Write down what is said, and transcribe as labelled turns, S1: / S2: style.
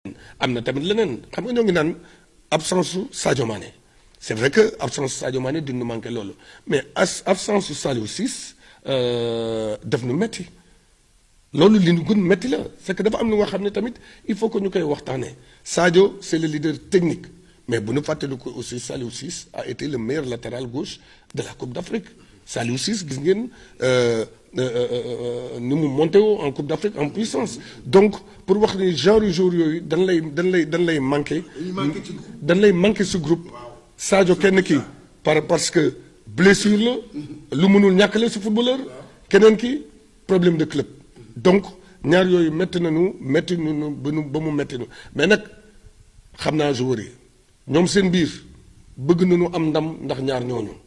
S1: am na tamit leneen xam nga ñoo ngi naan absence su Sadio Mané c'est vrai que absence su Sadio Mané dina manqué loolu mais as absence su Saliou Ciss def nu metti loolu li ñu gën metti la c'est que dafa am lu nga xam ne tamit il faut que ñu koy waxtaanee Sadio c'est le leader technique mais bu ñu fàttali ko aussi Saliou Ciss a été le meilleur latéral gauche de la Coupe d'Afrique Saliou Ciss gis ngeen ni mu monté woo en Coupe d'Afrique en puissance donc pour wax ni genre jour yooyu dañ lay dañ lay dañ lay manqué dañ lay manqué ce groupe Sadio kenn kii par parce que blessure la lu mënul ñàkk la si footballeur keneen ki problème de club donc ñaar yooyu métti nañu métti nañu ba nu ba mu métti nu mais nag xam naa joueurs yi ñoom seen biir bëgg nañu am ndam ndax ñaar ñooñu